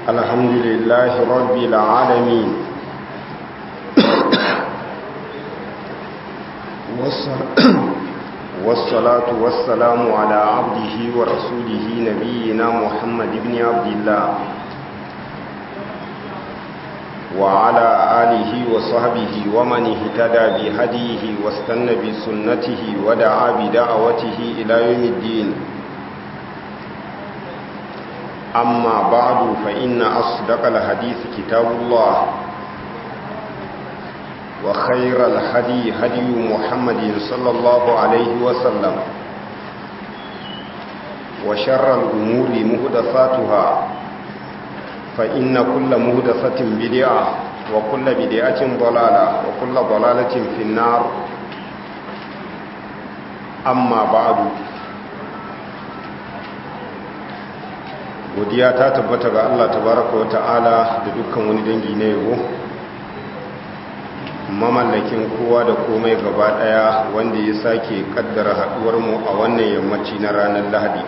الحمد لله رب العالمين والصلاة والسلام على عبده ورسوله نبينا محمد بن عبد الله وعلى آله وصحبه ومن اهتدى بهديه واستنى بسنته ودعا بدعوته إلى يوم الدين أما بعد فإن أصدق الحديث كتاب الله وخير الهدي هدي محمد صلى الله عليه وسلم وشر الأمور مهدفاتها فإن كل مهدفة بدعة وكل بدعة ضلالة وكل ضلالة في النار أما بعد godiya ta tabbata ga Allah tabaraka wa ta'ala da dukkan wani dangi na yabo mamallakin kowa da komai gaba daya wanda ya sake kaddara haduwar mu a wannan yammaci na ranar Lahadi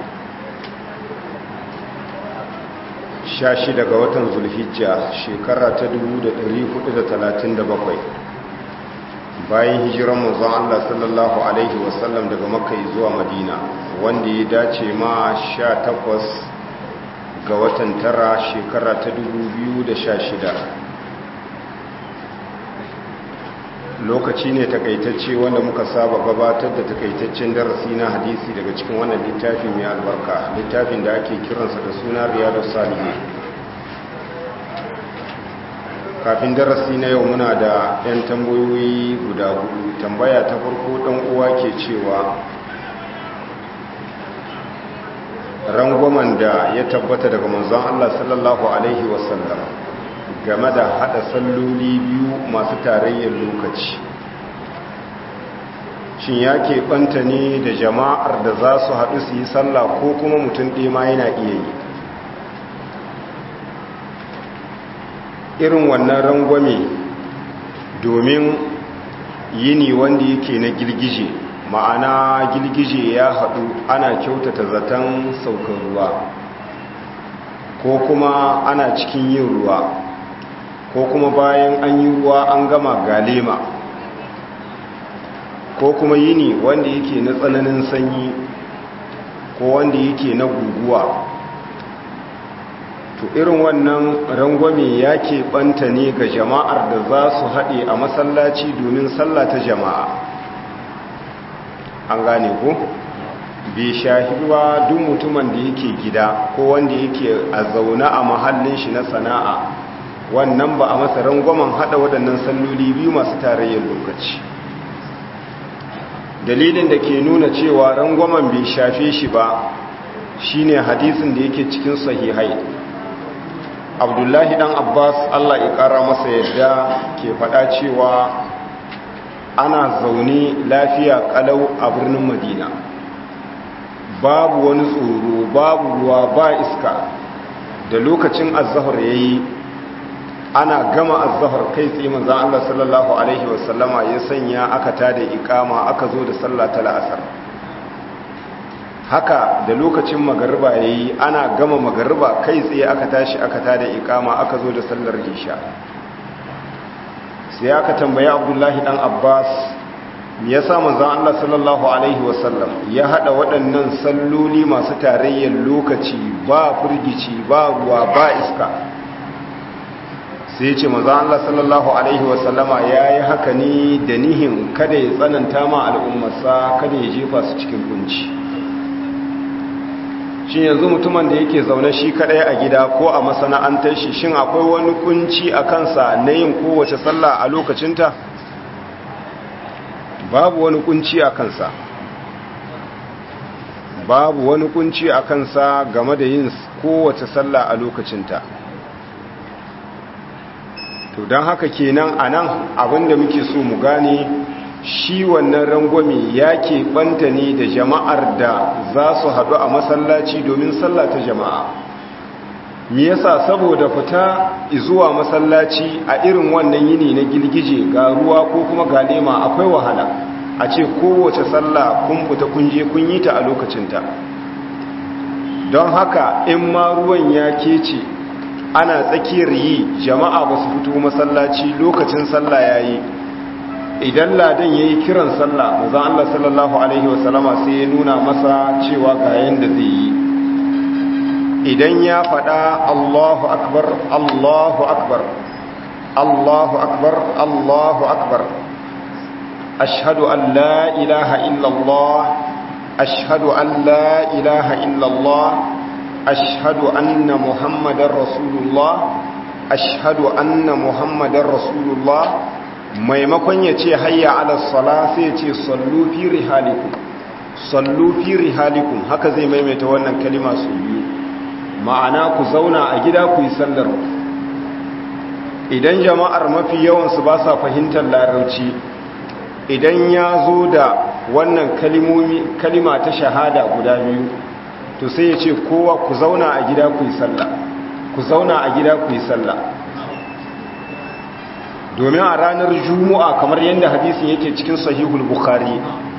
16 ga watan Zulhijja shekara ta 1437 bayan hijiran manzon Allah sallallahu alaihi wasallam daga Makka zuwa Madina wanda ya dace ma 18 ga watan tara shekara ta 2016 lokaci ne takaitacce wanda muka saba gabatar da takaitaccen darasi na hadisi daga cikin wannan littafi mai albarka littafin da ake kiransa da suna riyadu salihi kafin darasi na yau muna da 'yan tambayoyi guda hudu tambaya ta farko ɗan uwa ke cewa rangwamen da ya tabbata daga manzon Allah sallallahu Alaihi wasallam game da hada salloli biyu masu tarayyar lokaci shin ya keɓanta ne da jama'ar da za su haɗu su yi sallah ko kuma mutum ɗaya ma yana iya yi irin wannan rangwame domin yini wanda yake na girgije ma'ana girgije ya haɗu ana kyautata zaton saukar ruwa ko kuma ana cikin yin ruwa ko kuma bayan an yi ruwa an gama galema ko kuma yini wanda yake na tsananin sanyi ko wanda yake na guguwa to irin wannan rangwame ya keɓanta ne ga jama'ar da za su haɗe a masallaci domin sallata jama'a an gane ko bai shahi ba duk mutumin da yake gida ko wanda yake a zaune a mahallin shi na sana'a wannan ba a masa rangwamen hada waɗannan salloli biyu masu tarayyar lokaci dalilin da ke nuna cewa rangwamen bai shafe shi ba shine hadisin da yake cikin sahihai abdullahi dan abbas allah ya kara masa yadda ke faɗa cewa ana zaune lafiya kalau a birnin madina babu wani tsoro babu ruwa ba iska da lokacin azahar ya yi ana gama azahar kai tsaye manzan Allah sallallahu Alaihi wasallama ya sanya aka tada ikama aka zo da sallah ta la'asar haka da lokacin magariba ya yi ana gama magariba kai tsaye aka tashi aka tada ikama aka zo da sallar isha sai aka tambayi abdullahi dan abbas ya sa manzan Allah sallallahu Alaihi wasallam ya hada waɗannan salloli masu tarayyar lokaci ba firgici ba ruwa ba iska sai ce manzan Allah sallallahu Alaihi wasallama ya yi haka ne da nihin kada ya tsananta ma al'ummarsa kada ya jefa su cikin kunci shi yanzu mutumin da yake zaune shi kadai a gida ko a masana'antar shi shin akwai wani kunci a kansa na yin kowace sallah a lokacinta babu wani kunci a kansa babu wani kunci a kansa game da yin kowace sallah a lokacinta to don haka kenan a nan abinda muke so mu gane shi wannan rangwame ya keɓanta ne da jama'ar da za su haɗu a masallaci domin sallah ta jama'a me yasa saboda fita zuwa masallaci a irin wannan yini na girgije ga ruwa ko kuma ga lema akwai wahala a ce kowace sallah kun fita kun je kun yi ta a lokacinta don haka in ma ruwan ya kece ana tsakiyar yi jama'a ba su fito masallaci lokacin sallah ya yi idan ladan ya yi kiran sallah mazan Allah sallallahu Alaihi wasallama sai ya nuna masa cewa ga yadda zai yi idan ya faɗa Allahu akbar Allahu akbar Allahu akbar Allahu akbar ashhadu an la ilaha illallah ashhadu an la ilaha illallah ashhadu anna muhammadar rasulullah ashhadu anna muhammadar rasulullah maimakon ya ce hayya ala sala sai ya ce sallu fi rihalikum sallu fi rihalikum haka zai maimaita wannan kalima su biyu ma'ana ku zauna a gida ku yi sallar idan jama'ar mafi yawansu ba sa fahimtar larauci idan ya zo da wannan kalima ta shahada guda biyu to sai ya ce kowa ku zauna a gida ku yi sallah ku zauna a gida ku yi sallah domin a ranar juma'a kamar yadda hadisin yake cikin sahihul bukhari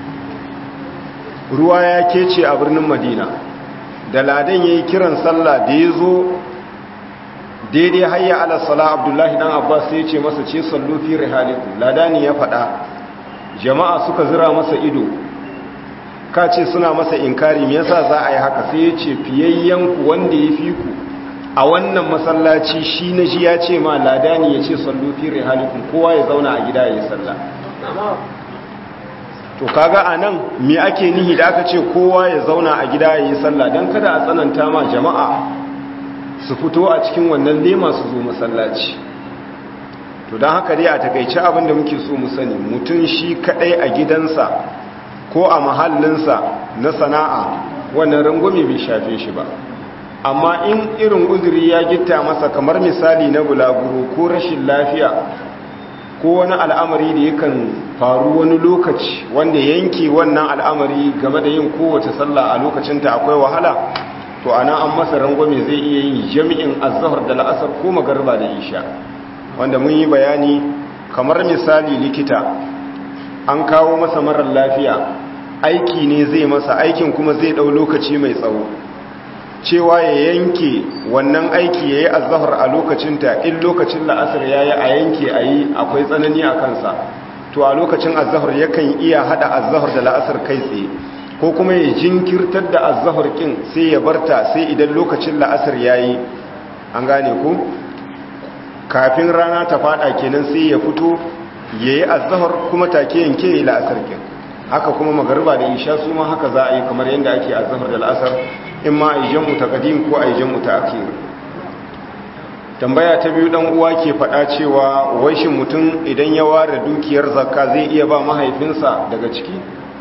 ruwa ya kece a birnin madina da ladan ya yi kiran sallah da ya zo daidai hayya ala sala abdullahi dan abbas sai ce masa ce sallu fi rihaliku ladani ya faɗa jama'a suka zira masa ido ka ce suna masa inkari me yasa za a yi haka sai ya ce fiyayyen wanda ya fi ku a wannan masallaci shi na ji ya ce ma ladani ya ce sallu fi rihalikum kowa ya zauna a gida ya yi sallah to kaga anan me ake nihi da aka ce kowa ya zauna a gida ya yi sallah dan kada a tsananta ma jama'a su fito a cikin wannan lema su zo masallaci to don haka dai a takaice abinda muke so mu sani mutum shi kadai a gidansa ko a mahallinsa na sana'a wannan rangwame bai shafe shi ba amma in irin uzuri ya gitta masa kamar misali na bulaguro ko rashin lafiya ko wani al'amari da yakan faru wani lokaci wanda yanke wannan al'amari game da yin kowace sallah a lokacinta akwai wahala to ana an masa rangwame zai iya yin jami'in azahar da la'asar ko magarba da isha wanda mun yi bayani kamar misali likita an kawo masa marar lafiya aiki ne zai masa aikin kuma zai ɗau lokaci mai tsawo cewa ya yanke wannan aiki ya yi azahar a lokacinta in lokacin la'asar ya yi a yanke a yi akwai tsanani a kansa to a lokacin azahar yakan iya hada azahar da la'asar kai tsaye ko kuma ya jinkirtar da azahar kin sai ya barta sai idan lokacin la'asar ya yi an gane ku kafin rana ta fada kenan sai ya fito ya yi azahar kuma take yanke ya yi la'asar kin haka kuma magarba da isha su ma haka za a yi kamar yadda ake azahar da la'asar in ma a yi jam'u ta kadim ko a yi jam'u ta akir tambaya ta biyu dan uwa ke faɗa cewa waishin mutum idan ya ware dukiyar zakka zai iya ba mahaifinsa daga ciki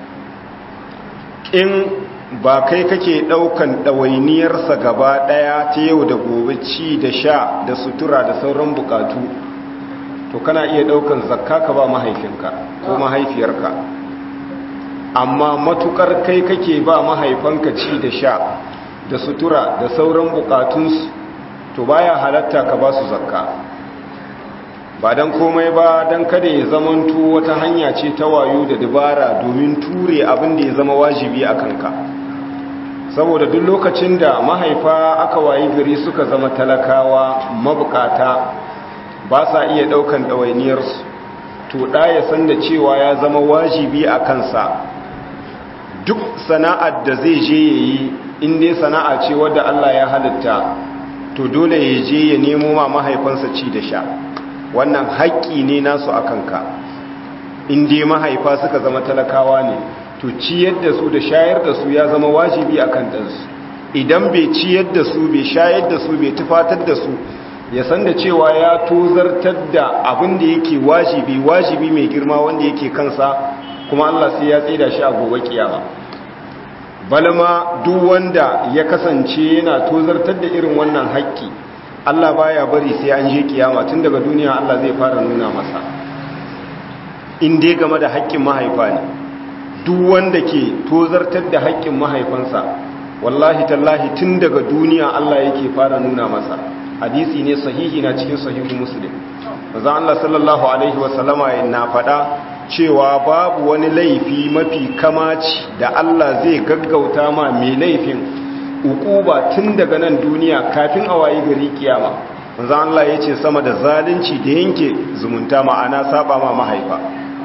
in ba kai kake ɗaukan ɗawainiyarsa gaba ɗaya ta yau da gobe ci da sha da sutura da sauran bukatu to kana iya ɗaukan zakka ka ba mahaifinka ko mahaifiyarka amma matukar kai kake ba mahaifanka ci da sha da sutura da sauran bukatunsu to baya halatta ka ba su zakka ba don komai ba don kada ya zamanto wata hanya ce ta wayo da dabara domin ture abin da ya zama wajibi a kanka saboda duk lokacin da mahaifa aka wayi gari suka zama talakawa mabukata ba sa iya daukan ɗawainiyarsu to ɗa ya san da cewa ya zama wajibi a kansa duk sana'ar da zai je ya yi inda sana'a ce wadda Allah ya halitta to dole ya je ya nemo ma mahaifansa ci da sha wannan haƙƙi ne nasu a kanka inda mahaifa suka zama talakawa ne to ciyar da su da shayar da su ya zama wajibi a kan ɗansu idan bai ciyar da su bai shayar da su bai tufatar da su ya san da cewa ya tozartar da abin da yake wajibi wajibi mai girma wanda yake kansa kuma Allah sai ya tsaida shi a gobe kiyama balma duk wanda ya kasance yana tozartar da irin wannan haƙƙi Allah baya bari sai an je kiyama tun daga duniya Allah zai fara nuna masa in dai game da haƙƙin mahaifa ne duk wanda ke tozartar da haƙƙin mahaifansa wallahi tallahi tun daga duniya Allah yake fara nuna masa hadisi ne sahihi na cikin sahihu muslim manzo Allah sallallahu alaihi wasallama na faɗa cewa babu wani laifi mafi kamaci da Allah zai gaggauta ma mai laifin ukuba tun daga nan duniya kafin a wayi gari kiyama manzan Allah ya ce sama da zalunci da yanke zumunta ma'ana saba ma mahaifa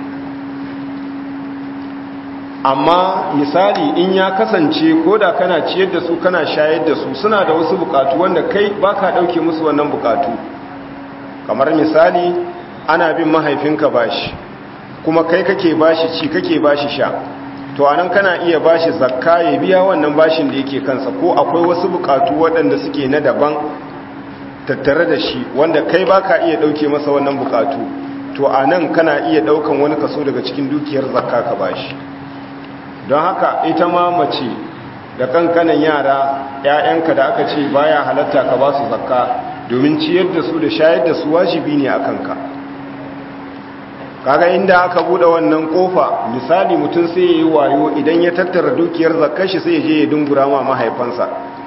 amma misali in ya kasance ko da kana ciyar da su kana shayar da su suna da wasu bukatu wanda kai baka dauke musu wannan bukatu kamar misali ana bin mahaifinka bashi kuma kai kake bashi ci kake bashi sha to anan kana iya bashi zakka ya biya wannan bashin da yake kansa ko akwai wasu bukatu waɗanda suke na daban tattare da shi wanda kai baka iya dauke masa wannan bukatu to anan kana iya daukan wani kaso daga cikin dukiyar zakka ka bashi don haka ita ma mace da kankanan yara ‘ya'yanka da aka ce baya halatta ka ba su zakka domin ciyar da su da shayar da su wajibi ne a kanka kaga inda aka bude wannan kofa misali mutum sai ya yi wayo idan ya tattara dukiyar zakkar shi sai ya je ya dungura ma mahaifansa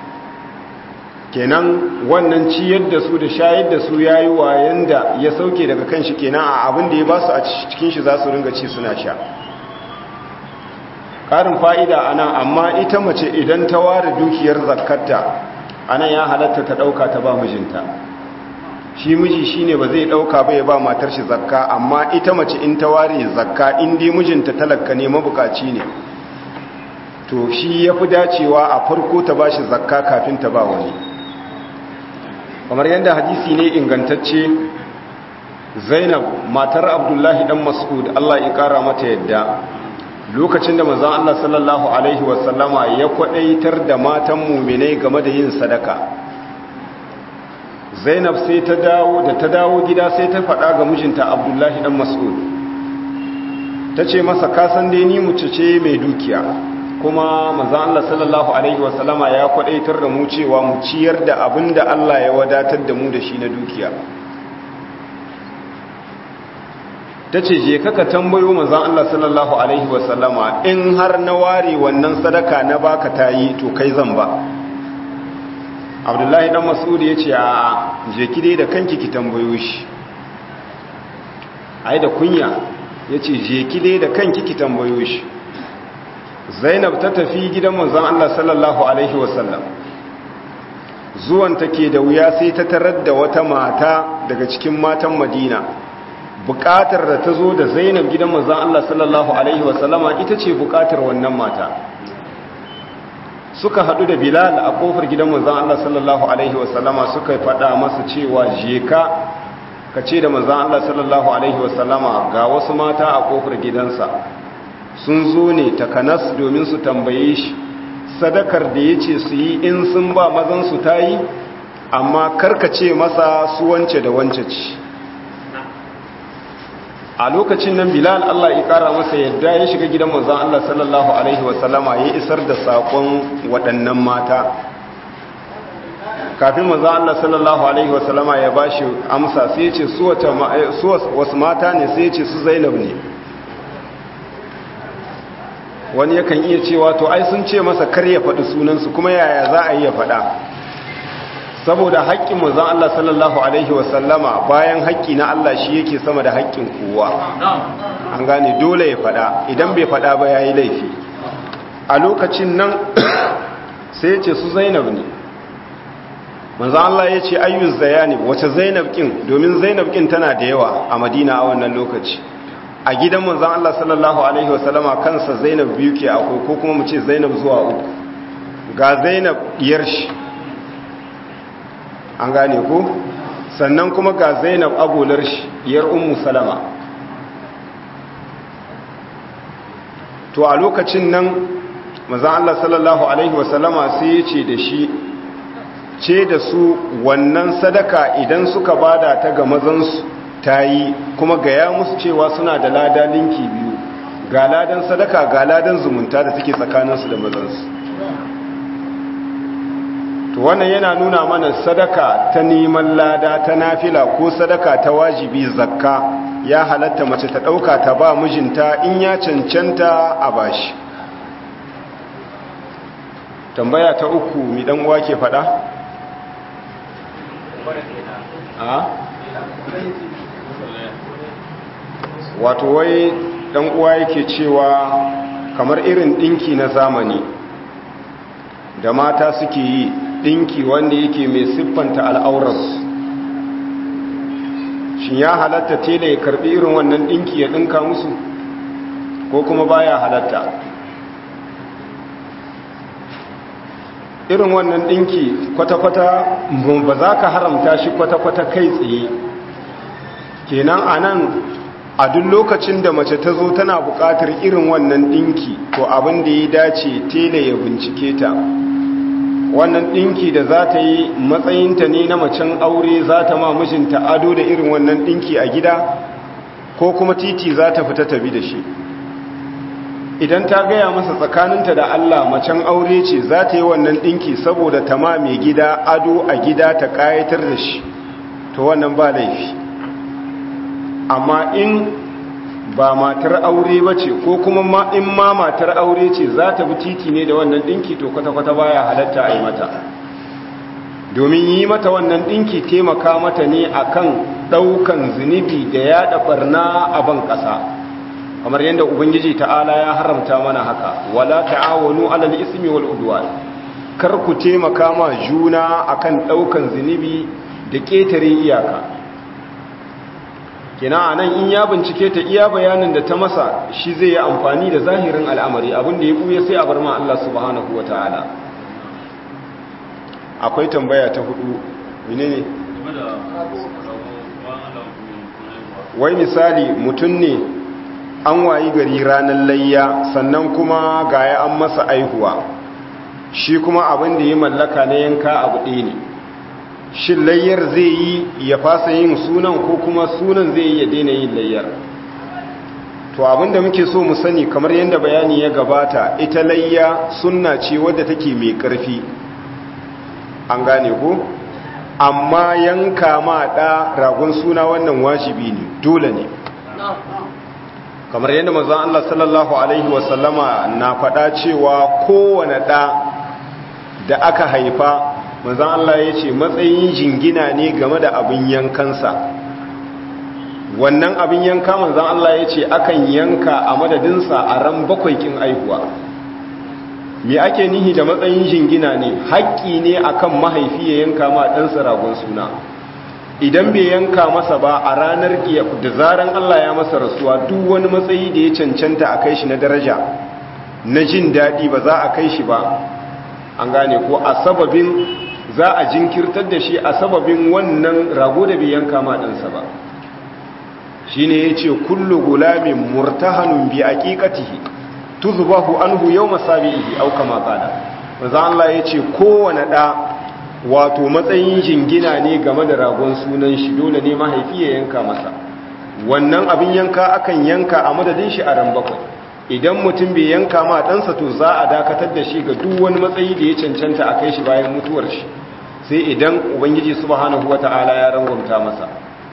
kenan wannan ciyar da su da shayar da su ya yi wayan da ya sauke daga kan shi kenan a abin da ya ba su a cikin shi za su ringa ci suna sha ƙarin fa'ida a nan amma ita mace idan ta ware dukiyar zakarta a nan ya halatta ta ɗauka ta ba mijinta shi miji shi ne ba zai ɗauka ba ya ba matar shi zakka amma ita mace in ta ware zakka inda mijinta talaka ne mabukaci ne to shi ya fi dacewa a farko ta ba shi zakka kafin ta ba wani kamar yadda hadisi ne ingantacce zainab matar abdullahi dan mas'ud allah ya kara mata yadda lokacin da manzon Allah sallallahu alaihi wasallama ya kwadaitar da matan mu'minai game da yin sadaka Zainab sai ta dawo da ta dawo gida sai ta faɗa ga mijinta Abdullahi dan Mas'ud tace masa ka san dai ni muce ce mai dukiya kuma manzon Allah sallallahu alaihi wasallama ya kwadaitar da mu cewa mu ciyar da abinda Allah ya wadatar da mu da shi na dukiya ta ce je kaka tambayo manzan Allah sallallahu Alaihi wasallama in har na ware wannan sadaka na baka ta yi to kai zan ba abdullahi dan masudi ya ce a je ki dai da kanki ki tambayo shi ai da kunya ya ce je ki dai da kanki ki tambayo shi zainab ta tafi gidan manzan Allah sallallahu Alaihi wasallam zuwan take da wuya sai ta tarar da wata mata daga cikin matan madina bukatar da ta zo da zainab gidan manzan Allah sallallahu Alaihi wasallama ita ce bukatar wannan mata suka haɗu da bilal a ƙofar gidan manzan Allah sallallahu Alaihi wasallama suka faɗa masa cewa jeka ka ce da manzan Allah sallallahu Alaihi wasallama ga wasu mata a ƙofar gidansa sun zo ne takanas domin su tambaye shi sadakar da ya ce su yi in sun ba mazansu ta yi amma karkace masa su wance da wance ce a lokacin nan bilal Allah ya kara masa yadda ya shiga gidan manzon Allah sallallahu alaihi wasallama ya isar da sakon waɗannan mata kafin manzon Allah sallallahu alaihi wasallama ya bashi amsa sai ya ce su wasu mata ne sai ya ce su Zainab ne wani yakan iya cewa to ai sun ce masa kar ya faɗi sunansu kuma yaya za a yi ya faɗa saboda haƙƙin manzon Allah sallallahu alaihi wasallama bayan haƙƙi na Allah shi yake sama da haƙƙin kowa an gane dole ya faɗa idan bai faɗa ba yayi laifi a lokacin nan sai ya ce su Zainab ne manzon Allah ya ce ayyuz zayani wace Zainab kin domin Zainab kin tana da yawa a Madina a wannan lokaci a gidan manzon Allah sallallahu alaihi wasallama kansa Zainab biyu ke akwai ko kuma mu ce Zainab zuwa uku ga Zainab diyar shi an gane ko sannan kuma ga zainab agolar shi yar ummu salama to a lokacin nan maza Allah sallallahu alaihi wasallama sai ya ce da shi ce da su wannan sadaka idan suka bada ta ga mazansu ta yi kuma gaya musu cewa suna da lada linki biyu ga ladan sadaka ga ladan zumunta da suke tsakaninsu da mazansu to wannan yana nuna mana sadaka ta neman lada ta nafila ko sadaka ta wajibi zakka ya halatta mace ta ɗauka ta ba mijinta in ya cancanta a bashi tambaya ta uku mi dan uwa ke faɗa? a? wato wai dan uwa yake cewa kamar irin ɗinki na zamani da mata suke yi ɗinki wanda yake mai siffanta al'aurarsu shin ya halatta tela ya karbi irin wannan dinki ya dinka musu ko kuma baya halatta irin wannan dinki kwata-kwata ba za ka haramta shi kwata-kwata kai tsaye kenan a nan a duk lokacin da mace ta zo tana buƙatar irin wannan dinki to abin da ya dace tela ya bincike ta wannan dinki da za ta yi matsayinta ne na macen aure za ta ma mijinta ado da irin wannan dinki a gida ko kuma titi za ta fita tabi da shi idan ta gaya masa tsakaninta da Allah macen aure ce za ta yi wannan dinki saboda ta ma mai gida ado a gida ta kayatar da shi to wannan ba laifi amma in ba matar aure ba ce ko kuma in ma matar aure ce za ta bi titi ne da wannan dinki to kwata-kwata baya halatta a yi mata domin yi mata wannan dinki taimaka mata ne akan daukan zunubi da yada barna a ban kasa kamar yadda ubangiji ta'ala ya haramta mana haka wala ta'awanu alal ismi wal udwan kar ku taimaka ma juna akan daukan zunubi da ketare iyaka kina anan in ya bincike ta iya bayanin da ta masa shi zai yi amfani da zahirin al'amari abinda ya buye sai a bar ma Allah subhanahu wataala akwai tambaya ta hudu menene wai misali mutum ne an wayi gari ranar layya sannan kuma gaya an masa aihuwa shi kuma abin da ya mallaka na yanka abu ɗaya ne shin layyar zai yi ya fasa yin sunan ko kuma sunan zai yi ya daina yin layyar to abinda muke so mu sani kamar yadda bayani ya gabata ita layya sunna ce wadda take mai ƙarfi an gane ko amma yanka ma ɗa ragon suna wannan wajibi ne dole ne kamar yadda mazan Allah sallallahu Alaihi wasallama na faɗa cewa kowane ɗa da aka haifa manzan Allah ya ce matsayin jingina ne game da abin yankansa wannan abin yanka manzan Allah ya ce akan yanka a madadinsa a ran bakwai kin aihuwa me ake nihi da matsayin jingina ne haƙƙi ne akan mahaifi ya yanka ma ɗansa ragon suna idan bai yanka masa ba a ranar da zaran Allah ya masa rasuwa duk wani matsayi da ya cancanta a kai shi na daraja na jin daɗi ba za a kai shi ba an gane ko a sababin za a jinkirtar da shi a sababin wannan rago da bai yanka ma ɗansa ba shi ne ya ce kullu gulamin murtahanun bi aƙiƙatihi tuzbahu anhu yau masabihi au kama qala manzo Allah ya ce kowane ɗa wato matsayin jingina ne game da ragon sunan shi dole ne mahaifi ya yanka masa wannan abin yanka akan yanka a madadin shi a ran bakwai idan mutum bai yanka ma ɗansa to za a dakatar da shi ga duk wani matsayi da ya cancanta a kai shi bayan mutuwar shi sai idan ubangiji subhanahu wata'ala ya rangwamta masa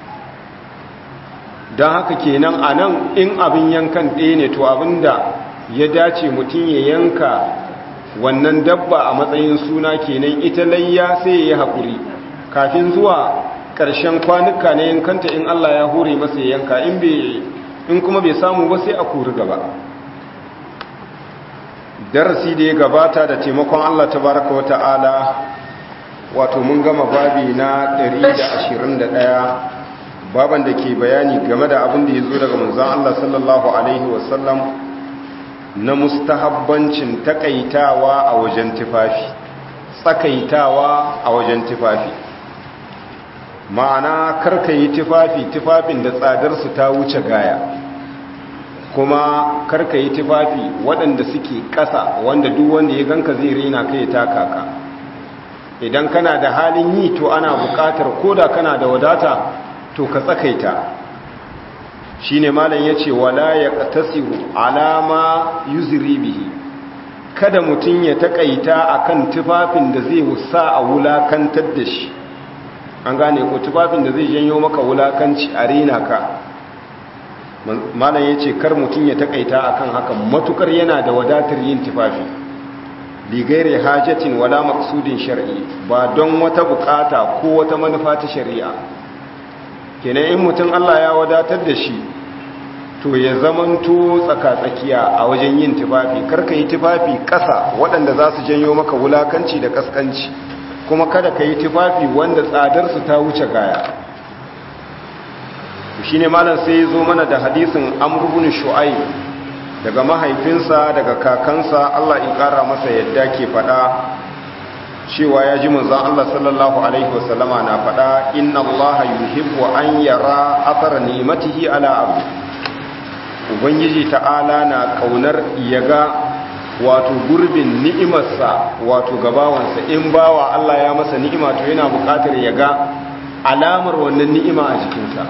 don haka kenan a nan in abin yankan ɗaya ne to abin da ya dace mutum ya yanka wannan dabba a matsayin suna kenan ita layya sai ya yi haƙuri kafin zuwa ƙarshen kwanuka na yankanta in Allah ya hore masa ya yanka in kuma bai samu ba sai a kuri gaba darasi da ya gabata da taimakon Allah tabaraka wa ta'ala wato mun gama babi na 121 baban da ke bayani game da abin da ya zo daga manzon Allah sallallahu alaihi wasallam na mustahabbancin takaitawa a wajen tufafi tsakaitawa a wajen tufafi ma'ana karka yi tufafi tufafin da tsadarsu ta wuce gaya kuma karka yi tufafi waɗanda suke ƙasa wanda duk wanda ya ganka zai rena kai taka ka idan kana da halin yi to ana buƙatar koda kana da wadata to ka tsakaita shi ne malam ya ce wala ya ƙatasiru alama yuziri bihi kada mutum ya taƙaita a kan tufafin da zai wusa a wulakantar da shi an gane ko tufafin da zai janyo maka wulakanci a rena ka malam ya ce kar mutum ya taƙaita a kan haka matukar yana da wadatar yin tufafi ligaire hajjatin wala maksudin shari'i ba don wata bukata ko wata manufa ta shari'a kenan in mutum Allah ya wadatar da shi to ya zamanto tsaka-tsakiya a wajen yin tufafi karka yi tufafi ƙasa waɗanda za su janyo maka wulakanci da ƙasƙanci kuma kada ka yi tufafi wanda tsadarsu ta wuce gaya shi ne malam sai ya zo mana da hadisin amurbin shu'ai daga mahaifinsa daga kakansa Allah in ƙara masa yadda ke faɗa cewa ya ji manzan Allah sallallahu Alaihi wasallama na faɗa inna Allah yuhibbu an yara athar ni'matihi ala abu ubangiji ta'ala na ƙaunar yaga wato gurbin ni'imarsa wato gabawansa in bawa Allah ya masa ni'ima to yana buƙatar yaga alamar wannan ni'ima a jikinsa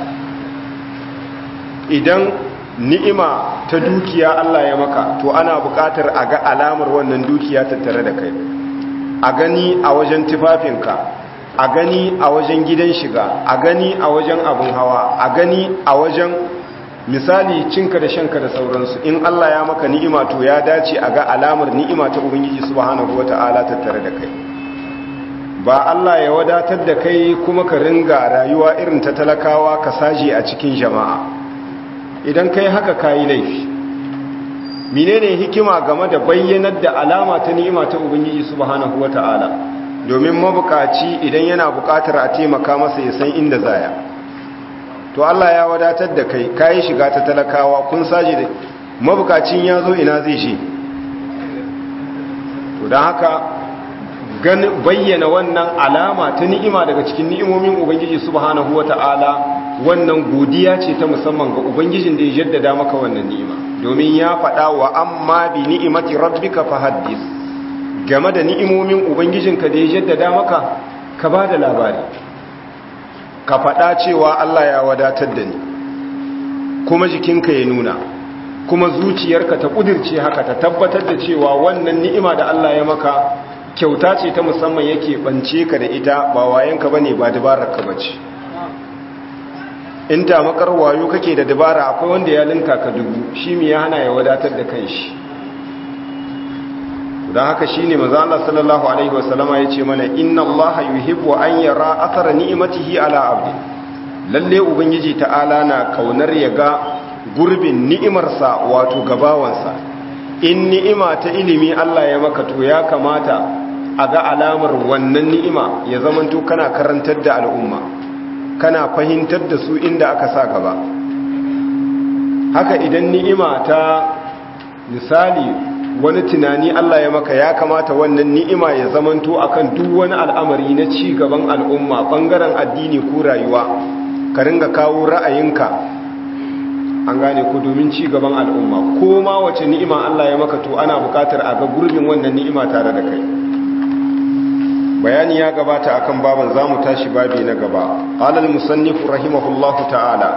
idan ni'ima ta dukiya Allah ya maka to ana buƙatar a ga alamar wannan dukiya tattare da kai a gani a wajen tufafinka a gani a wajen gidan shiga a gani a wajen abin hawa a gani a wajen misali cinka da shanka da sauransu in Allah ya maka ni'ima to ya dace a ga alamar ni'ima ta ubangiji subhanahu wata'ala tattare da kai ba Allah ya wadatar da kai kuma ka ringa rayuwa irin ta talakawa ka saje a cikin jama'a idan kai haka kayi laifi menene hikima game da bayyanar da alama ta ni'ima ta ubangiji subhanahu wata'ala domin mabukaci idan yana bukatar a taimaka masa ya san inda zaya to Allah ya wadatar da kai kayi shiga ta talakawa kun saje da mabukacin ya zo ina zai shi to don haka bayyana wannan alama ta ni'ima daga cikin ni'imomin ubangiji subhanahu wata'ala wannan godiya ce ta musamman ga ubangijin da ya jaddada maka wannan ni'ima domin ya faɗa wa amma bi ni'imati rabbika fahaddis game da ni'imomin ubangijinka da ya jaddada maka ka ba da labari ka faɗa cewa Allah ya wadatar da ni kuma jikinka ya nuna kuma zuciyarka ta ƙudirce haka ta tabbatar da cewa wannan ni'ima da Allah ya maka kyauta ce ta musamman yake bance ka da ita ba wayanka bane ba dabararka bace in ta makar wayo kake da dabara akwai wanda ya linka ka dubu shi me ya hana ya wadatar da kanshi don haka shine manzo Allah sallallahu alaihi wasallama yace mana inna Allah yuhibbu an yara athara ni'matihi ala abdi lalle ubangiji ta'ala na kaunar ya ga gurbin ni'imarsa wato gabawansa in ni'ima ta ilimi Allah ya maka to ya kamata a ga alamar wannan ni'ima ya zamanto kana karantar da al'umma kana fahimtar da su inda aka sa gaba haka idan ni'ima ta misali wani tunani Allah ya maka ya kamata wannan ni'ima ya zamanto akan duk wani al'amari na ci gaban al'umma bangaren addini ko rayuwa ka ringa kawo ra'ayinka an gane ku domin ci gaban al'umma ko ma wace ni'ima Allah ya maka to ana bukatar a ga gurbin wannan ni'ima tare da kai bayani ya gabata akan baban zamu tashi babi na gaba qala al-musannif rahimahullahu ta'ala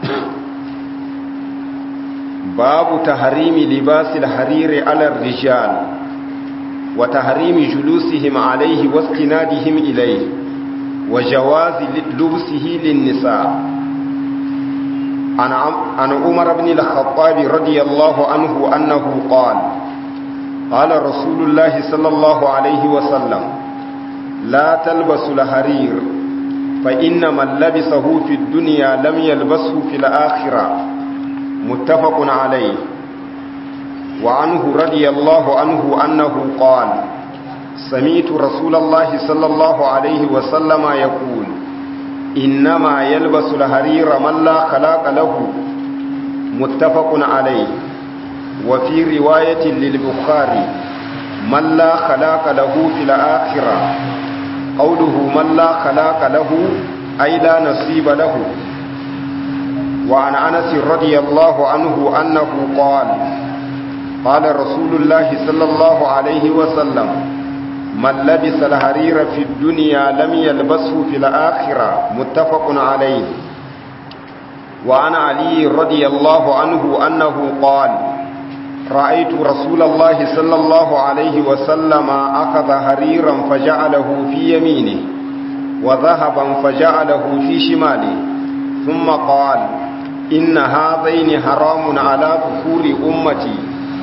babu tahrimi libasil hariri ala ar-rijal wa tahrimi julusihim alayhi wa istinadihim ilayhi wa jawazi lubsihi lin-nisa' عن عن عمر بن الخطاب رضي الله عنه أنه قال قال رسول الله صلى الله عليه وسلم لا تلبسوا الحرير فإن من لبسه في الدنيا لم يلبسه في الآخرة متفق عليه وعنه رضي الله عنه أنه قال سمعت رسول الله صلى الله عليه وسلم يقول إنما يلبس الحرير من لا خلاق له متفق عليه وفي رواية للبخاري من لا خلاق له في الآخرة قوله من لا خلاق له أي لا نصيب له وعن أنس رضي الله عنه أنه قال قال رسول الله صلى الله عليه وسلم من لبس الحرير في الدنيا لم يلبسه في الآخرة متفق عليه وعن علي رضي الله عنه أنه قال رأيت رسول الله صلى الله عليه وسلم أخذ حريرا فجعله في يمينه وذهبا فجعله في شماله ثم قال إن هذين حرام على ظهور أمتي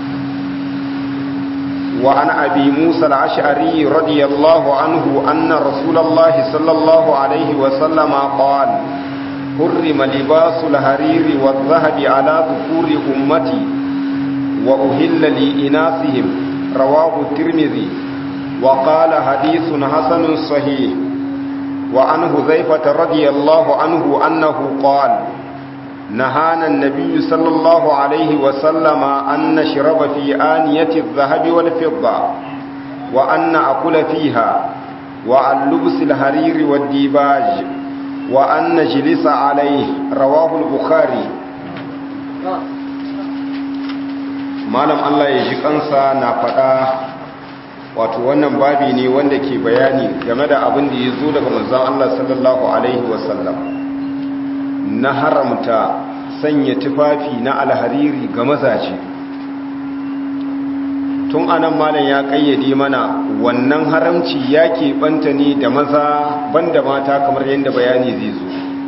وعن أبي موسى العشعري رضي الله عنه أن رسول الله صلى الله عليه وسلم قال حرم لباس الحرير والذهب على ذكور أمتي وأهل لإناثهم رواه الترمذي وقال حديث حسن صحيح وعن هذيفة رضي الله عنه أنه قال نهانا النبي صلى الله عليه وسلم أن نشرب في آنية الذهب والفضة وأن نأكل فيها وعن لبس الحرير والديباج وأن نجلس عليه رواه البخاري malam Allah ya ji kansa na faɗa wato wannan babi ne wanda ke bayani game da abin da ya zo daga manzon Allah sallallahu alaihi wasallam na haramta sanya tufafi na alhariri ga mazaje tun anan malam ya kayyade mana wannan haramci ya banta ne da maza banda mata kamar yadda bayani zai zo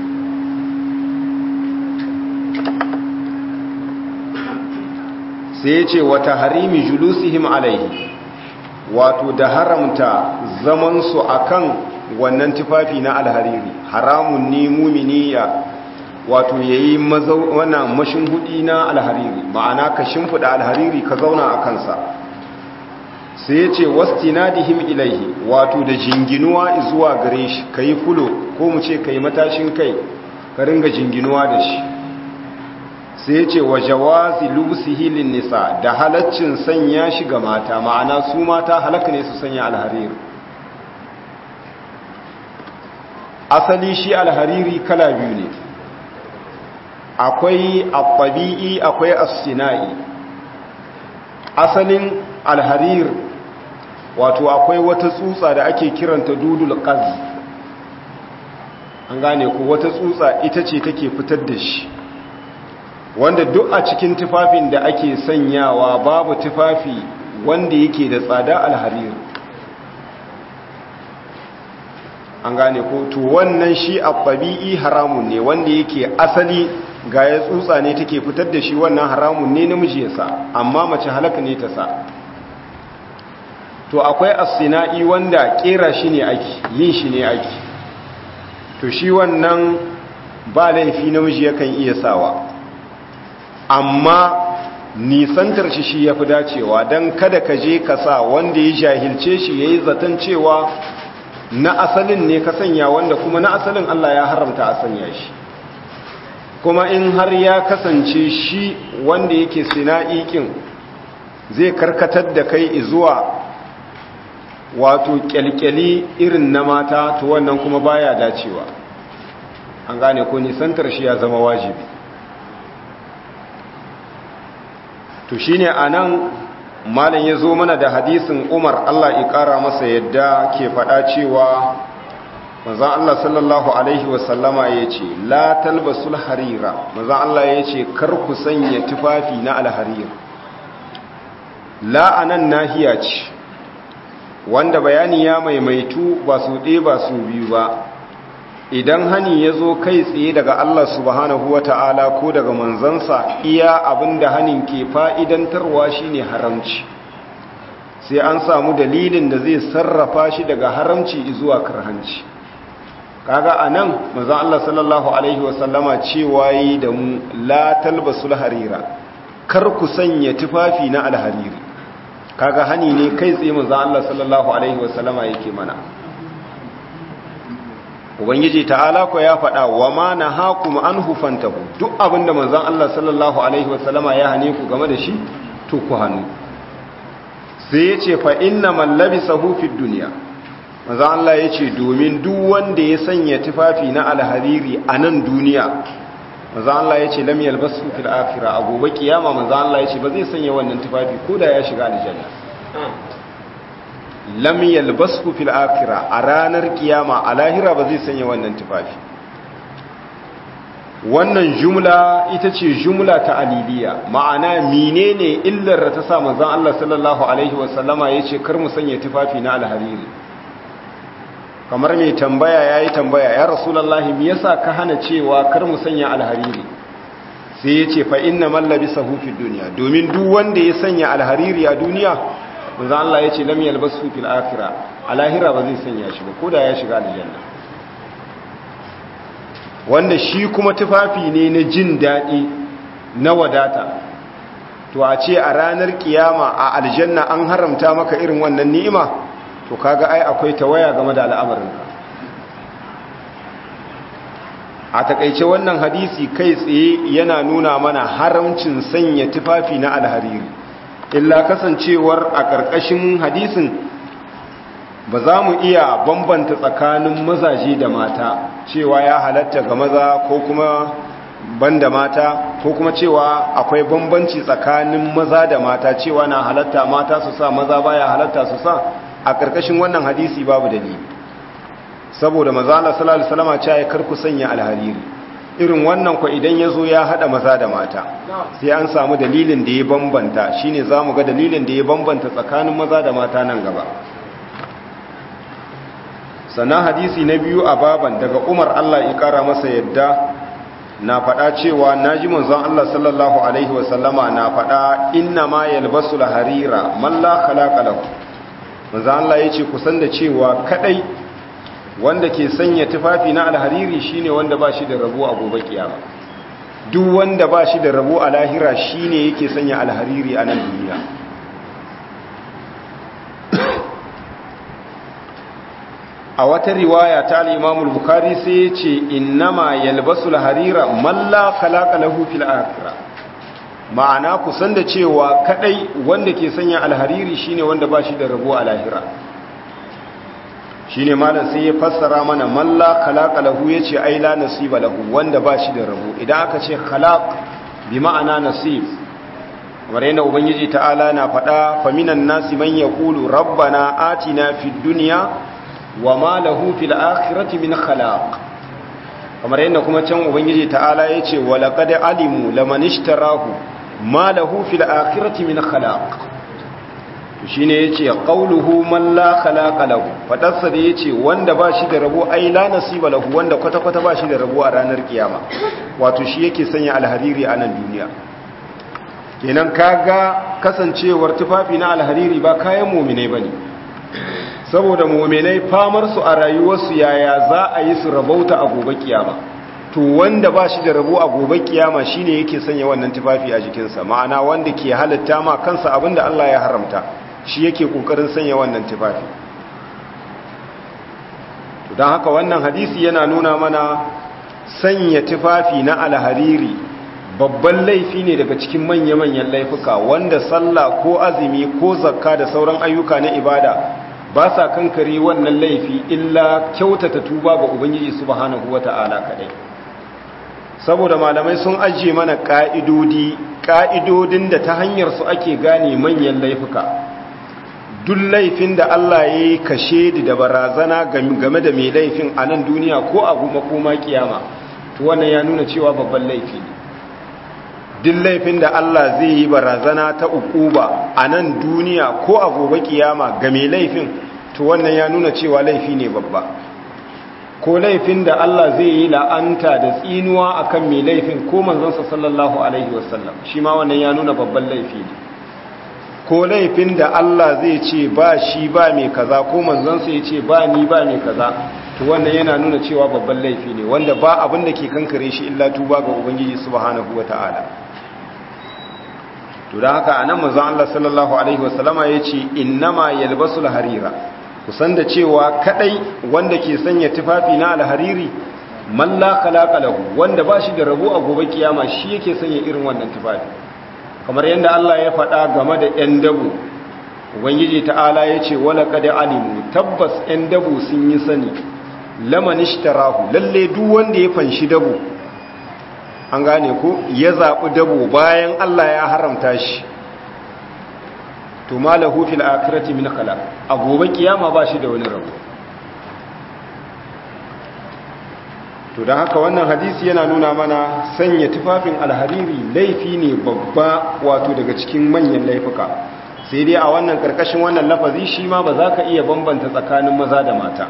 sai ya ce wata harimi julusihim alaihi wato da haramta zamansu akan wannan tufafi na alhariri haramun ne mumini ya wato yayi wannan mashin hudi na alhariri ma'ana ka shimfida alhariri ka zauna a kansa sai ya ce wastinadihim ilaihi wato da jinginuwa zuwa gare shi kai fulo ko mu ce kai matashin kai ka ringa jinginuwa da shi sai ce wa jawazi lusihi lin nisa da halaccin sanya shi ga mata ma'ana su mata halaka ne su sanya alhariri asali shi alhariri kala biyu ne akwai abbabi'i akwai as-sina'i asalin alharir wato akwai wata tsutsa da ake kiranta dudul qaz an gane ko wata tsutsa ita ce take fitar da shi wanda duk a cikin tufafin da ake sanyawa babu tufafi wanda yake da tsada alharir an gane ko to wannan shi a ɗabi'i haramun ne wanda yake asali ga ya tsutsa ne take fitar da shi wannan haramun ne namiji ya sa amma mace halaka ne ta sa to akwai asina'i wanda kera shi ne aiki yin shi ne aiki to shi wannan ba laifi namiji yakan iya sawa amma nisantar shi shi ya fi dacewa don kada ka je ka sa wanda ya jahilce shi ya yi zaton cewa na asalin ne ka sanya wanda kuma na asalin Allah ya haramta a sanya shi kuma in har ya kasance shi wanda yake sina'ikin zai karkatar da kai zuwa wato kyalkyali irin na mata to wannan kuma baya dacewa an gane ko nisantar shi ya zama wajibi to shine anan malam ya zo mana da hadisin umar allah ya kara masa yadda ke faɗa cewa manzan allah sallallahu alaihi wasallama ya ce la talbasul harira manzan allah ya ce kar ku sanya tufafi na alharir la'anan nahiya ce wanda bayani ya maimaitu ba su ɗe ba su biyu ba idan hani ya zo kai tsaye daga Allah subhanahu wa ta'ala ko daga manzansa iya abin da hanin ke fa'idantarwa shi ne haramci sai an samu dalilin da zai sarrafa shi daga haramci zuwa karhanci kaga a nan mazan Allah sallallahu Alaihi wasallama cewa yi da mu la talbasul harira kar ku sanya tufafi na alhariri kaga hani ne kai tsaye mazan Allah sallallahu Alaihi wasallama yake mana ubangiji ta'ala ko ya faɗa wa ma na haku an hufantahu duk abinda manzon Allah sallallahu alaihi wasallama ya hane ku game da shi to ku hannu sai ya ce fa inna man labisahu fid dunya manzon Allah ya ce domin duk wanda ya sanya tufafi na alhariri a nan duniya manzon Allah ya ce lam yalbasu fil akhirah a gobe kiyama manzon Allah ya ce ba zai sanya wannan tufafi ko da ya shiga aljanna lam yalbasu fil akhirah a ranar kiyama a lahira ba zai sanya wannan tufafi wannan jumla ita ce jumla ta aliliya ma'ana menene illar da ta sa manzon Allah sallallahu alaihi wasallama yace kar mu sanya tufafi na alhariri kamar mai tambaya yayi tambaya ya rasulullahi me yasa ka hana cewa kar mu sanya alhariri sai yace fa inna man labisahu fid dunya domin duk wanda ya sanya alhariri a duniya manzo Allah ya ce lam yalbasu fil akhirah a lahira ba zai sanya shi ba koda ya shiga aljanna wanda shi kuma tufafi ne na jin daɗi na wadata to a ce a ranar kiyama a aljanna an haramta maka irin wannan ni'ima to kaga ai akwai tawaya game da al'amarin a takaice wannan hadisi kai tsaye yana nuna mana haramcin sanya tufafi na alhariri illa kasancewar a ƙarƙashin hadisin ba za mu iya bambanta tsakanin mazaje da mata cewa ya halatta ga maza ko kuma banda mata ko kuma cewa akwai bambanci tsakanin maza da mata cewa na halatta mata su sa maza baya halatta su sa a ƙarƙashin wannan hadisi babu dalili saboda maza Allah sallallahu alaihi wasallam ya kar ku sanya alhariri irin wannan ko idan yazo ya hada maza da mata sai an samu dalilin da ya bambanta shine zamu ga dalilin da ya bambanta tsakanin maza da mata nan gaba sannan hadisi na biyu a baban daga Umar Allah ya kara masa yadda na faɗa cewa naji manzon Allah sallallahu alaihi wasallama na faɗa inna ma yalbasul harira man la khalaqa lahu manzon Allah yace kusan da cewa kadai wanda ke sanya tufafi na alhariri shine wanda ba shi da rabo a gobe kiyama duk wanda ba shi da rabo a lahira shine yake sanya alhariri a nan duniya a wata riwaya ta al-Imam al-Bukhari sai ya ce innama yalbasu al-harira man la khalaqa lahu fil akhirah ma'ana kusan da cewa kadai wanda ke sanya alhariri shine wanda ba shi da rabo a lahira shine malam sai ya fassara mana man la khalaqa lahu yace ai la nasiba lahu wanda ba shi da rabo idan aka ce khalaq bi ma'ana nasib kamar yadda ubangiji ta'ala na faɗa faminan nasi man yaqulu rabbana atina fid dunya wama lahu fil akhirati min khalaq kamar yadda kuma can ubangiji ta'ala yace walaqad alimu laman ishtarahu ma lahu fil akhirati min khalaq shi ne ya ce ƙauluhu man la khalaqa lahu fadarsa da ya ce wanda ba shi da rabo ai la nasiba lahu wanda kwata-kwata ba shi da rabo a ranar kiyama wato shi yake sanya alhariri a nan duniya kenan kaga kasancewar tufafi na alhariri ba kayan muminai bane saboda muminai famar su a rayuwarsu yaya za a yi su rabauta a gobe kiyama to wanda ba shi da rabo a gobe kiyama shine yake sanya wannan tufafi a jikinsa ma'ana wanda ke halitta ma kansa abinda Allah ya haramta shi yake kokarin sanya wannan tufafi don haka wannan hadisi yana nuna mana sanya tufafi na alhariri babban laifi ne daga cikin manya-manyan laifuka wanda sallah ko azumi ko zakka da sauran ayyuka na ibada ba sa kankare wannan laifi illa kyautata tuba ga ubangiji subhanahu wata'ala kadai saboda malamai sun ajiye mana ka'idodi ka'idodin da ta hanyar su ake gane manyan laifuka duk laifin da Allah ya yi kashe da barazana game da mai laifin a nan duniya ko a makoma kiyama to wannan ya nuna cewa babban laifi ne duk laifin da Allah zai yi barazana ta ukuba a nan duniya ko a gobe kiyama ga mai laifin to wannan ya nuna cewa laifi ne babba ko laifin da Allah zai yi la'anta da tsinuwa akan mai laifin ko manzansa sallallahu alaihi wasallam shi ma wannan ya nuna babban laifi ne ko laifin da Allah zai ce ba shi ba mai kaza ko manzansa ya ce ba ni ba mai kaza to wannan yana nuna cewa babban laifi ne wanda ba abin da ke kankare shi illa tuba ga ubangiji subhanahu wataala to da haka anan manzon Allah sallallahu alaihi wasallama yace innama yalbasul harira kusan da cewa kadai wanda ke sanya tufafi na alhariri man la khalaqa lahu wanda ba shi da rabo a gobe kiyama shi yake sanya irin wannan tufafi kamar yadda Allah ya faɗa game da 'yan dabu ubangiji ta'ala ya ce wala kada alimu tabbas 'yan dabu sun yi sani lamanishtarahu lalle duk wanda ya fanshi dabu an gane ko ya zaɓi dabu bayan Allah ya haramta shi to malahu fil akhirati min khalaq a gobe kiyama ba shi da wani rabo to don haka wannan hadisi yana nuna mana sanya tufafin alhariri laifi ne babba wato daga cikin manyan laifuka sai dai a wannan karkashin wannan lafazi shi ma ba za ka iya bambanta tsakanin maza da mata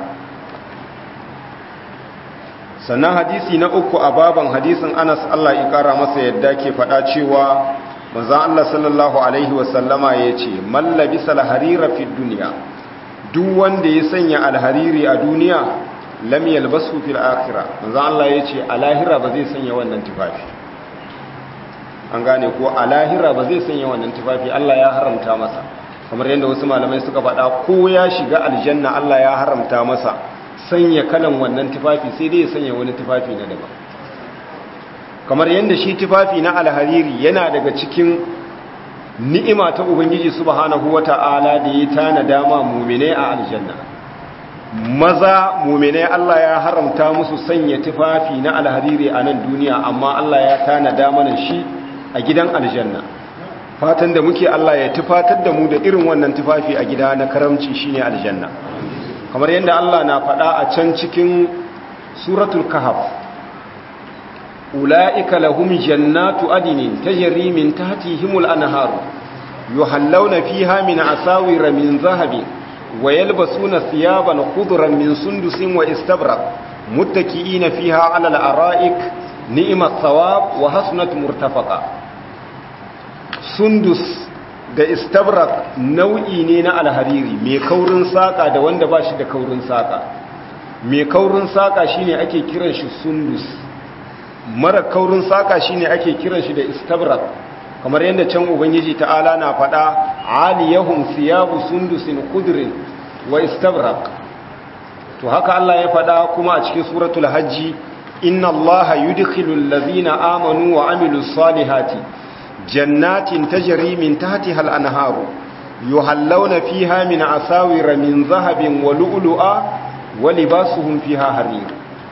sannan hadisi na uku a baban hadisin anas allah ya kara masa yadda ke faɗa cewa manzan allah sallallahu alaihi wasallama ya ce mallabi salharira fi duniya duk wanda ya sanya alhariri a duniya lam yalbasu fil akhirah manzo Allah yace a lahira ba zai sanya wannan tufafi an gane ko a lahira ba zai sanya wannan tufafi Allah ya haramta masa kamar yadda wasu malamai suka faɗa ko ya shiga aljanna Allah ya haramta masa sanya kalan wannan tufafi sai dai ya sanya wani tufafi na daban kamar yadda shi tufafi na alhariri yana daga cikin ni'ima ta ubangiji subhanahu wata'ala da ya tana dama mumine a aljanna maza mumine Allah ya haramta musu sanya tufafi na alhariri a nan duniya amma Allah ya tana dama shi a gidan aljanna fatan da muke Allah ya tufatar da mu da irin wannan tufafi a gida na karamci shine aljanna kamar yadda Allah na faɗa a can cikin suratul kahf ula'ika lahum jannatu adinin tajri min tahtihimul anhar yuhallawna fiha min asawira min zahabin wa yalbasuna thiyaban khudran min sundusin wa istabraq muttaki'ina fiha 'ala al-ara'ik ni'mat thawab wa hasunat murtafaqa sundus da istabrak nau'i ne na alhariri mai kaurin saka da wanda ba shi da kaurin saka mai kaurin saka shine ake kiran shi sundus mara kaurin saka shine ake kiran shi da istabrak kamar yadda can ubangiji ta'ala na faɗa aliyahum siyabu sundusin kudrin wa istabrak to haka Allah ya faɗa kuma a cikin suratul hajji inna allaha yudkhilul ladhina amanu wa amilus salihati jannatin tajri min tahtiha al-anharu yuhallawna fiha min asawira min zahabin wa lu'lu'a wa libasuhum fiha harir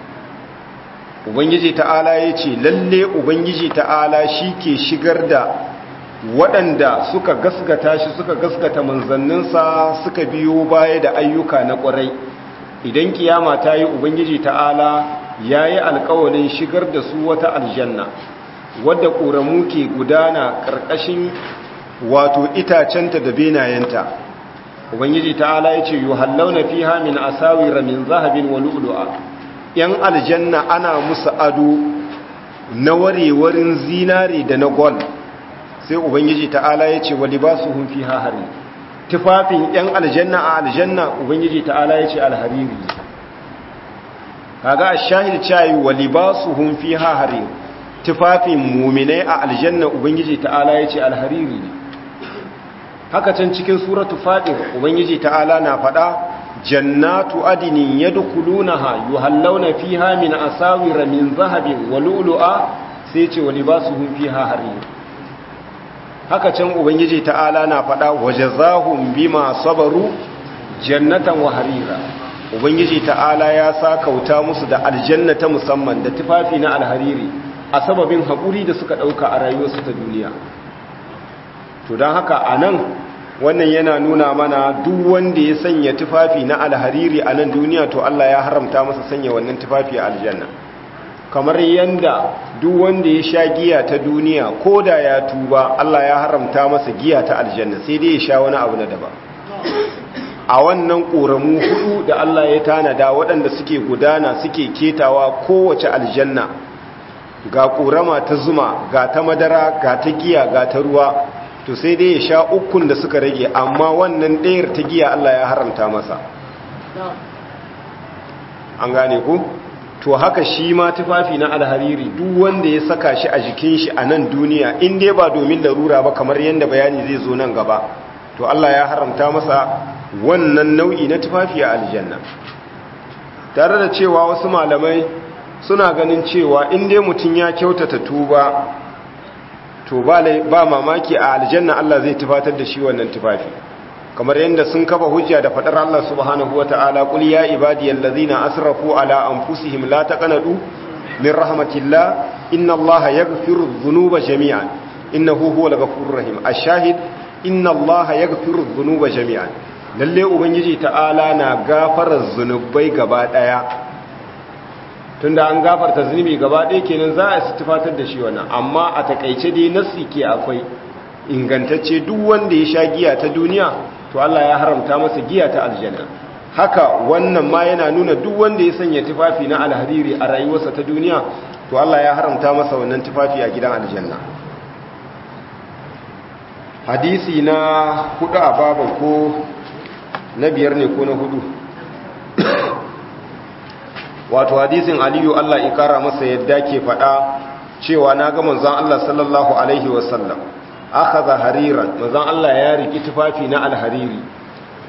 ubangiji ta'ala yace lalle ubangiji ta'ala shike shigar da waɗanda suka gaskata shi suka gaskata manzanninsa suka biyo baya da ayyuka na ƙwarai idan kiyama ta yi ubangiji ta'ala ya yi alkawalin shigar da su wata aljanna wadda ƙoramu ke gudana ƙarƙashin wato itacenta da benayenta ubangiji ta'ala ya ce yuhallauna fiha min asawira min zahabin wa lu'lu'a yan aljanna ana musu ado na warewarin zinare da na gol sai ubangiji ta'ala ya ce wa libasuhum fiha hari tufafin yan aljanna a aljanna ubangiji ta'ala ya ce alhariri kaga ash-shahid chayi wa libasuhum fiha hari tufafin mu'minai a aljanna ubangiji ta'ala ya ce alhariri ne haka can cikin suratu fatir ubangiji ta'ala na fada jannatu adinin yadkhulunaha yuhallawna fiha min asawir min zahabin wa lu'lu'a sai ce wa libasuhum fiha harir haka can ubangiji ta'ala na fada wajazahum bima sabaru jannatan wa harira ubangiji ta'ala ya sa kauta musu da aljannata musamman da tufafi na alhariri a sababin haƙuri da suka ɗauka a rayuwarsu ta duniya to don haka a nan wannan yana nuna mana duk wanda ya sanya tufafi na alhariri a nan duniya to Allah ya haramta masa sanya wannan tufafi a aljanna kamar yanda duk wanda ya sha giya ta duniya ko da ya tuba Allah ya haramta masa giya ta aljanna sai dai ya sha wani abu na daban a wannan ƙoramu hudu da Allah ya tanada waɗanda suke gudana suke ketawa kowace aljanna ga ƙorama ta zuma ga ta madara ga ta giya ga ta ruwa to sai dai ya sha ukun da suka rage amma wannan ɗayar ta giya Allah ya haramta masa an gane ku to haka shi ma tufafi na alhariri duk wanda ya saka shi a jikin shi a nan duniya in dai ba domin larura ba kamar yadda bayani zai zo nan gaba to Allah ya haramta masa wannan nau'i na tufafi a aljanna tare da cewa wasu malamai suna ganin cewa in dai mutum ya kyautata tuba to ba mamaki a aljanna Allah zai tufatar da shi wannan tufafi kamar yadda sun kafa hujja da fadar Allah subhanahu wata'ala qul ya ibadiyal ladzina asrafu ala anfusihim la taqnatu min rahmatillah inna Allaha yaghfiru dhunuba jami'an innahu huwal ghafurur rahim ash-shahid inna Allaha yaghfiru dhunuba jami'an lalle ubangiji ta'ala na gafara zunubai gaba daya tunda an gafarta zunubi gaba ɗaya kenan za a tufatar da shi wannan amma a takaice dai nassi ke akwai ingantacce duk wanda ya sha giya ta duniya to Allah ya haramta masa giya ta aljanna haka wannan ma yana nuna duk wanda ya sanya tufafi na alhariri a rayuwarsa ta duniya to Allah ya haramta masa wannan tufafi a gidan aljanna hadisi na hudu a babu ko na biyar ne ko na hudu wato hadisin aliyu Allah ikara masa yadda ke faɗa cewa na ga manzon Allah sallallahu alaihi wasallam akhadha hariran manzon Allah ya riki tufafi na alhariri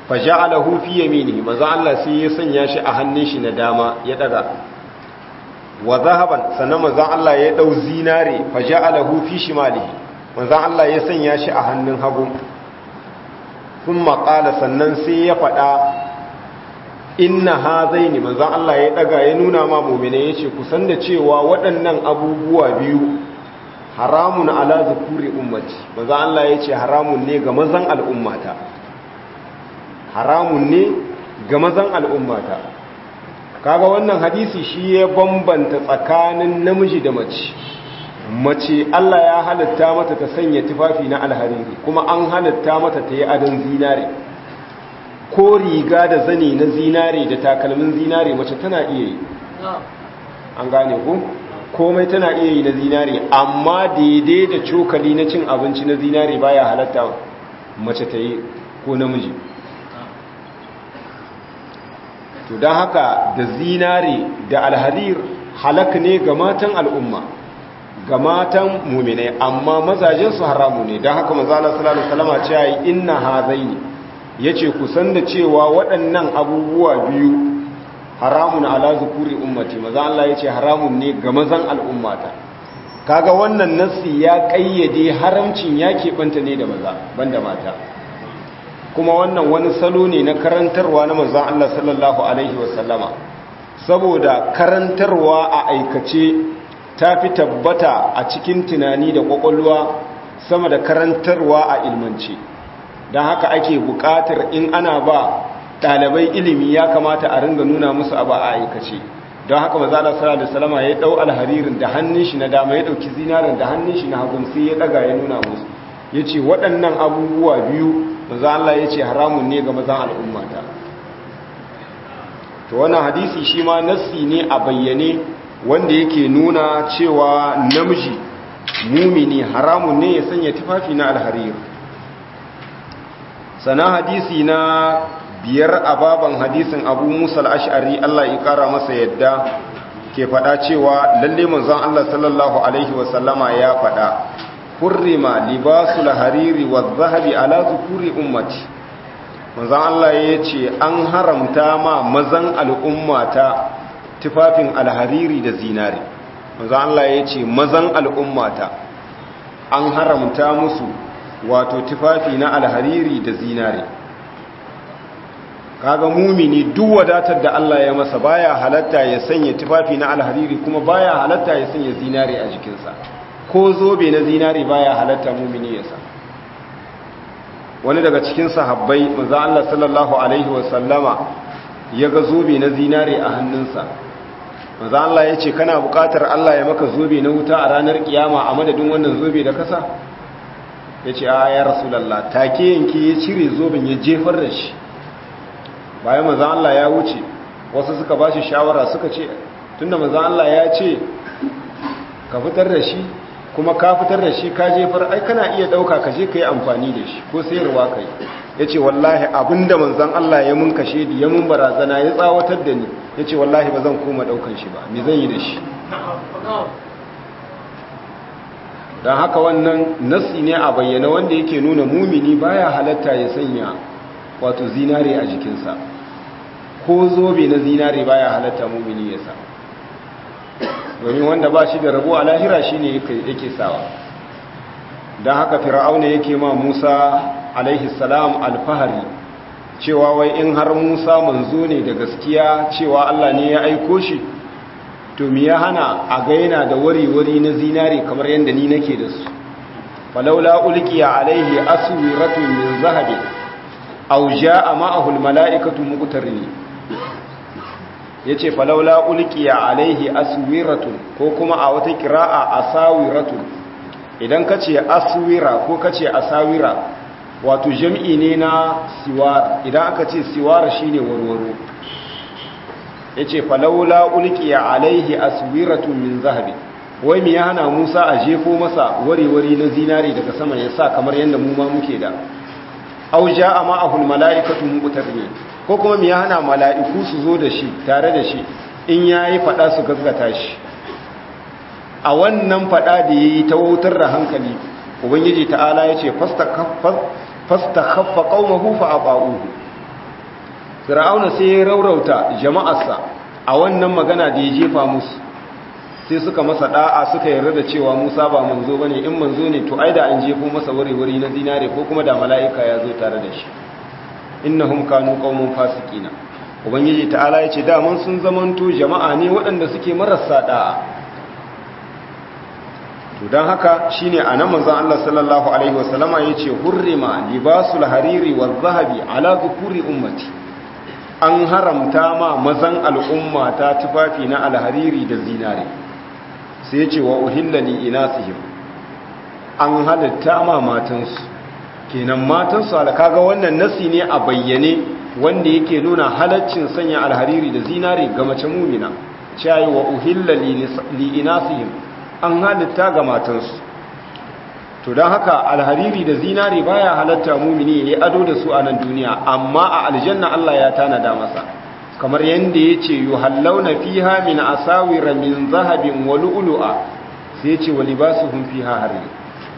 faja'alahu fi yaminihi manzon Allah sai ya sanya shi a hannun shi na dama ya daga wa zahaban sannan manzon Allah ya dau zinare fa ja'alahu fi shimalihi manzon Allah ya sanya shi a hannun hagu thumma qala sannan sai ya fada inna hazaini manzon Allah ya daga ya nuna ma mu'mine yace ku san da cewa waɗannan abubuwa biyu haramun ala zukuri ummati manzon Allah yace haramun ne ga mazan al'ummata haramun ne ga mazan al'ummata kaga wannan hadisi shi ya bambanta tsakanin namiji da mace mace Allah ya halatta mata ta sanya tufafi na alhariri kuma an halatta mata ta yi adon zinare ko riga da zane na zinare da takalmin zinare mace tana iya yi an gane ku komai tana iya yi na zinare amma daidai da cokali na cin abinci na zinare baya halatta mace ta yi ko namiji to don haka da zinare da alharir halak ne ga matan al'umma ga matan muminai amma mazajensu haramu ne don haka mazala salallahu salama ce ya yi inna hazaini ya ce kusan da cewa waɗannan abubuwa biyu haramun ala zukuri ummati maza Allah ya ce haramun ne ga mazan al'ummata kaga wannan nassi ya ƙayyade haramcin ya keɓanta ne da maza banda mata kuma wannan wani salo ne na karantarwa na manzan Allah sallallahu Alaihi wasallama saboda karantarwa a aikace ta fi tabbata a cikin tunani da kwakwalwa sama da karantarwa a ilmance don haka ake buƙatar in ana ba ɗalibai ilimi ya kamata a ringa nuna musu abu a aikace don haka maza Allah sallallahu Alaihi wasallama ya ɗau alharirin da hannun shi na dama ya ɗauki zinarin da hannun shi na hagun sai ya ɗaga ya nuna musu ya ce waɗannan abubuwa biyu maza Allah ya ce haramun ne ga mazan al'ummata to wannan hadisi shi ma nassi ne a bayyane wanda yake nuna cewa namiji mumini haramun ne ya sanya tufafi na alharir sana hadisi na biyar a baban hadisin abu musa al'ash'ari Allah ya kara masa yadda ke faɗa cewa lalle manzon Allah sallallahu alaihi wasallama ya faɗa hurrima libasul hariri wa zahabi ala zukuri ummati manzon Allah ya ce an haramta ma mazan al'ummata tufafin alhariri da zinari manzon Allah ya ce mazan al'ummata an haramta musu wato tufafi na alhariri da zinari kaga mumini duk wadatar da Allah ya masa baya halatta ya sanya tufafi na alhariri kuma baya halatta ya sanya zinari a jikinsa ko zobe na zinari baya halatta mumini ya sa wani daga cikin sahabbai manzo Allah sallallahu alaihi wasallama ya ga zobe na zinari a hannunsa manzo Allah ya ce kana buƙatar Allah ya maka zobe na wuta a ranar kiyama a madadin wannan zobe da kasa ya ce a ya rasulallah take yanke ya cire zoben ya jefar da shi bayan manzo Allah ya wuce wasu suka ba shi shawara suka ce tunda manzo Allah ya ce ka fitar da shi kuma ka fitar da shi ka jefar ai kana iya dauka ka je ka yi amfani da shi ko sayarwa ka yi ya ce wallahi abinda manzan Allah ya mun kashe di ya mun barazana ya tsawatar da ni ya ce wallahi ba zan koma daukan shi ba me zan yi da shi don haka wannan nasi ne a bayyana wanda yake nuna mumini baya halatta ya sanya wato zinare a jikinsa ko zobe na zinare baya halatta mumini ya sa domin wanda ba shi da rabo a lahira shi ne yake sawa don haka fir'auna yake ma musa alaihi salam alfahari cewa wai in har musa manzo ne da gaskiya cewa allah ne ya aiko shi to mi ya hana a gaina da wari-wari na zinare kamar yadda ni nake da su falaula ulkiya alaihi aswiratun min zahabi aw jaa ma'ahu almala'ikatu muqtarini yace falaula ulkiya alaihi aswiratun ko kuma a wata qira'a asawiratun idan kace aswira ko kace asawira wato jam'i ne na siwar idan aka ce siwar shine warwaro ya ce falaula ulkiya alaihi aswiratun min zahabi wai mi ya hana musa a jefo masa wari-wari na zinari daga sama ya sa kamar yadda mu ma muke da auja a ma'ahul mala'ikatu muqtarni ko kuma mi ya hana mala'iku su zo da shi tare da shi in yayi fada su gaggata shi a wannan fada da yayi ta wautar da hankali ubangiji ta'ala yace fastakhaffa qaumahu fa ata'uhu fir'auna sai ya raurauta jama'arsa a wannan magana da ya jefa musu sai suka masa da'a suka yarda da cewa Musa ba manzo bane in manzo ne to ai da an jefo masa wuri-wuri na zinare ko kuma da mala'ika ya zo tare da shi innahum kanu qaumun fasiqina ubangiji ta'ala yace da mun sun zamanto jama'a ne waɗanda suke marasa da'a to dan haka shine anan manzon Allah sallallahu alaihi wasallama yace hurrima libasul hariri wal zahabi ala dhukuri ummati an haramta ma mazan al'umma ta tufafi na alhariri da zinare sai ya ce wa uhilla li inasihim an halitta ma matansu kenan matansu alkaga wannan nasi ne a bayyane wanda yake nuna halaccin sanya alhariri da zinare ga mace mumina cewa wa uhilla li inasihim an halitta ga matansu to don haka alhariri da zinare baya halatta mumini ya yi ado da su a nan duniya amma a aljanna Allah ya tanada masa kamar yadda ya ce yi hallauna fiha min asawira min zahabin wa lu'lu'a sai ya ce wa libasuhum fiha harir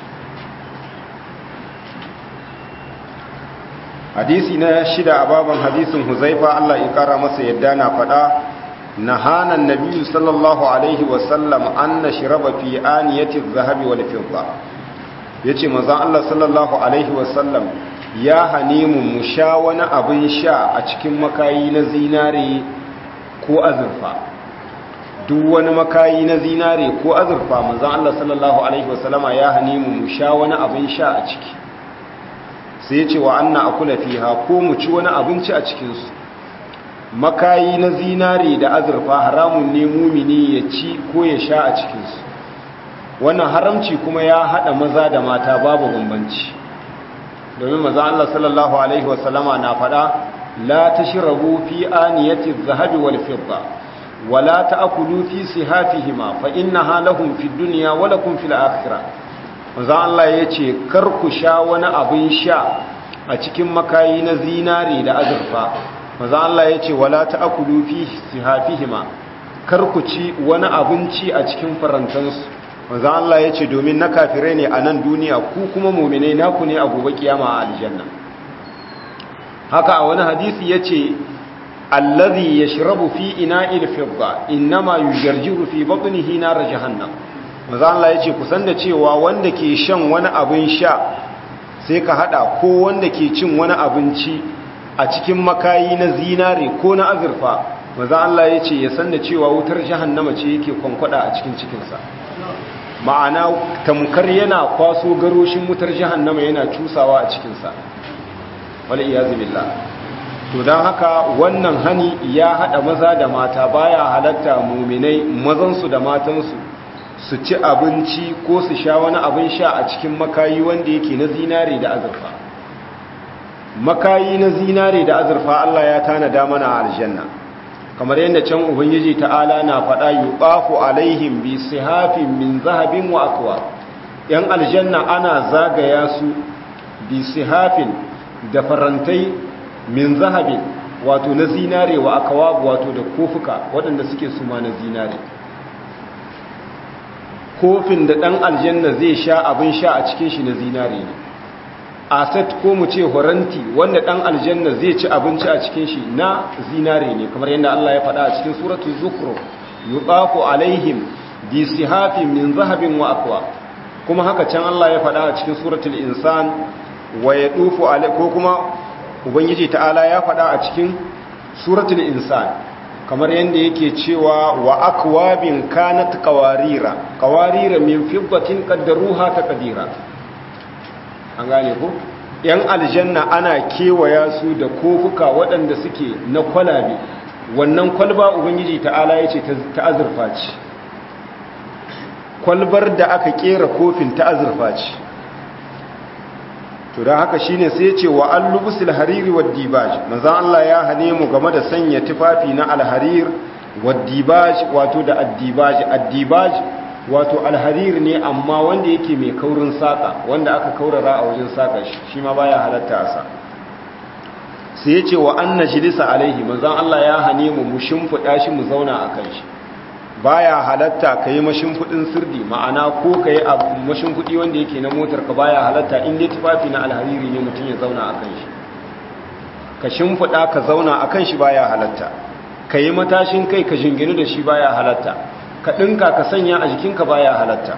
hadisi na shida a baban hadisin huzaifa Allah ya kara masa yadda na faɗa نهانا النبي صلى الله عليه وسلم أن نشرب في آنية الذهب والفضة yace manzon Allah sallallahu alaihi wasallam ya hane mu mu sha wani abin sha a cikin makayi na zinare ko azurfa duk wani makayi na zinare ko azurfa manzon Allah sallallahu alaihi wasallama ya hane mu mu sha wani abin sha a ciki sai yace wa anna akula fiha ko mu ci wani abinci a cikin su makayi na zinare da azurfa haramun ne mumini ya ci ko ya sha a cikinsu wannan haramci kuma ya haɗa maza da mata babu bambanci domin maza Allah sallallahu Alaihi wasallama na faɗa la ta shirabu fi aniyati zahabi wal fidda wala ta akulu fi sihafihima fa inna halahum fi duniya wala kun fil akhirah maza Allah ya ce kar ku sha wani abin sha a cikin makayi na zinare da azurfa maza Allah ya ce wala ta'kulu fi sihafihima kar ku ci wani abinci a cikin farantansu maza Allah ya ce domin na kafirai ne a nan duniya ku kuma mu'minai naku ne a gobe kiyama a aljanna haka a wani hadisi ya ce allazi yashrabu fi ina'il fidda innama yujarjiru fi batnihi nar jahannam maza Allah ya ce kusan da cewa wanda ke shan wani abin sha sai ka hada ko wanda ke cin wani abinci a cikin makayi na zinare ko na azurfa maza Allah ya ce ya san da cewa wutar jahannama ce yake kwankwada a cikin cikinsa ma'ana tamkar yana kwaso garoshin wutar jahannama yana cusawa a cikinsa wal iyazu billah to don haka wannan hani ya hada maza da mata baya halatta muminai mazansu da matansu su ci abinci ko su sha wani abin sha a cikin makayi wanda yake na zinare da azurfa makayi na zinare da azurfa Allah ya tanada mana a aljanna kamar yadda can ubangiji ta'ala na faɗa yuqafu alaihim bi sihafin min zahabin wa akwa yan aljanna ana zagaya su bi sihafin da farantai min zahabin wato na zinare wa akwa wato da kofuka waɗanda suke suma na zinare kofin da ɗan aljanna zai sha abin sha a cikin shi na zinare ne aset ko mu ce horanti wanda dan aljanna zai ci abinci a cikin shi na zinare ne kamar yadda Allah ya faɗa a cikin suratul zukhruf yuqafu alaihim bi sihafin min zahabin wa aqwa kuma haka can Allah ya faɗa a cikin suratul insan wa yadufu alai ko kuma ubangiji ta'ala ya faɗa a cikin suratul insan kamar yadda yake cewa wa akwabin kanat qawarira qawarira min fiddatin qaddaruha taqdira an gane ku yan aljanna ana kewaya su da kofuka waɗanda suke na kwalabe wannan kwalba ubangiji ta'ala ya ce ta azurfa ce kwalbar da aka kera kofin ta azurfa ce to don haka shine sai ce wa allubusul hariri wa dibaj manzan Allah ya hane mu game da sanya tufafi na alharir wa dibaj wato da addibaj addibaj wato alharir ne amma wanda yake mai kaurin saka wanda aka kaurara a wajen saka shi shi ma baya halatta sa sai ya ce wa anna jilisa alaihi manzon Allah ya hane mu mu shimfida shi mu zauna akan shi baya halatta kai mashimfudin sirdi ma'ana ko kai abu mashimfudi wanda yake na motar ka baya halatta in dai tufafi na alhariri ne mutum ya zauna akan shi ka shimfida ka zauna akan shi baya halatta kai matashin kai ka jinginu da shi baya halatta ka ɗinka ka sanya a jikinka baya halatta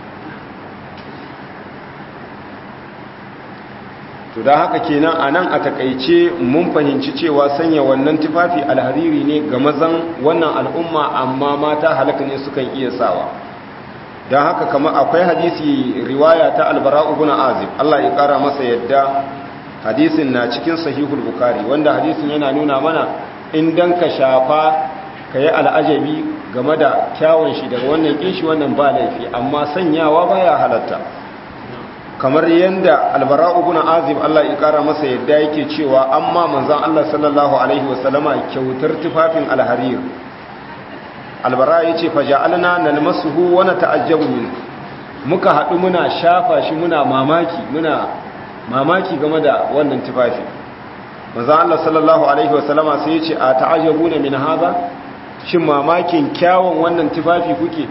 to da haka kenan a nan a takaice mun fahimci cewa sanya wannan tufafi alhariri ne ga mazan wannan al'umma amma mata halaka ne sukan iya sawa don haka kama akwai hadisi riwaya ta albara ibn azib Allah ya kara masa yadda hadisin na cikin sahihul bukari wanda hadisin yana nuna mana in dan ka shafa ka yi al'ajabi game da kyawun shi daga wannan kinshi wannan ba laifi amma sanyawa baya halatta kamar yadda albara ibn azib Allah ya kara masa yadda yake cewa amma manzon Allah sallallahu alaihi wasallama kyautar tufafin alharir albara yace faja'alna nalmasuhu wa nata'ajjabu min muka hadu muna shafa shi muna mamaki muna mamaki game da wannan tufafi manzon Allah sallallahu alaihi wasallama sai yace a ta'ajjabuna min hadha shin mamakin kyawun wannan tufafi kuke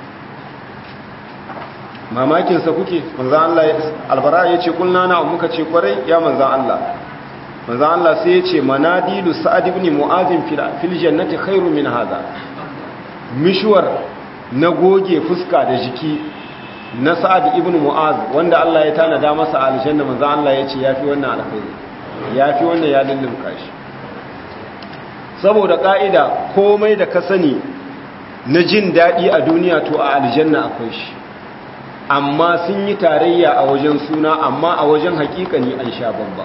mamakinsa kuke manzan Allah albara ya ce kulna na muka ce kwarai ya manzan Allah manzan Allah sai ya ce manadilu sa'ad ibn mu'azin fil jannati khairu min hadha mishwar na goge fuska da jiki na sa'ad ibn mu'az wanda Allah ya tanada masa aljanna manzan Allah ya ce yafi wannan alkhairi yafi wannan ya lullunka shi saboda ka'ida komai da ka sani na jin daɗi a duniya to a aljanna akwai shi amma sun yi tarayya a wajen suna amma a wajen hakikani an sha bamba